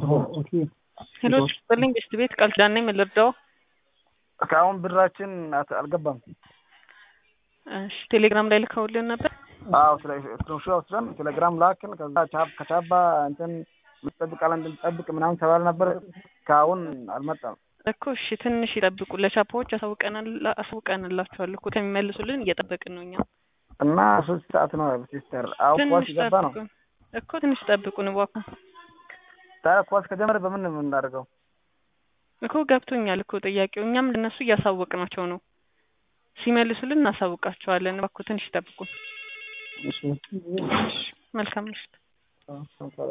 ሄሎ ስጥልኝ ቤስት ቤት ቃል ኪዳን ነኝ። ምን ልርዳው? እስካሁን ብራችን አት- አልገባም። እሺ ቴሌግራም ላይ ልከውልን ነበር። አዎ ስለ ስክሪንሾት ወስደን ቴሌግራም ላክን። ከዛ ቻፕ ከቻባ እንትን ምትጠብቃለ እንድንጠብቅ ምናምን ተባለ ነበር። እስካሁን አልመጣም። እኮ እሺ ትንሽ ይጠብቁ። ለቻፓዎች አሳውቀናል አሳውቀንላችኋል እኮ ከሚመልሱልን እየጠበቅን ነው እኛ። እና ሶስት ሰዓት ነው ሲስተር። አሁን ኳስ ትንሽ ገባ ነው። ጠብቁን እኮ ትንሽ ጠብቁን እባክዎ። ታዲያ ኳስ ከጀመረ በምን ነው የምናደርገው? እኮ ገብቶኛል እኮ ጥያቄው። እኛም ለነሱ እያሳወቅናቸው ነው። ሲመልሱልን እናሳውቃቸዋለን። እባክዎ ትንሽ ጠብቁን። እሺ መልካም ምሽት።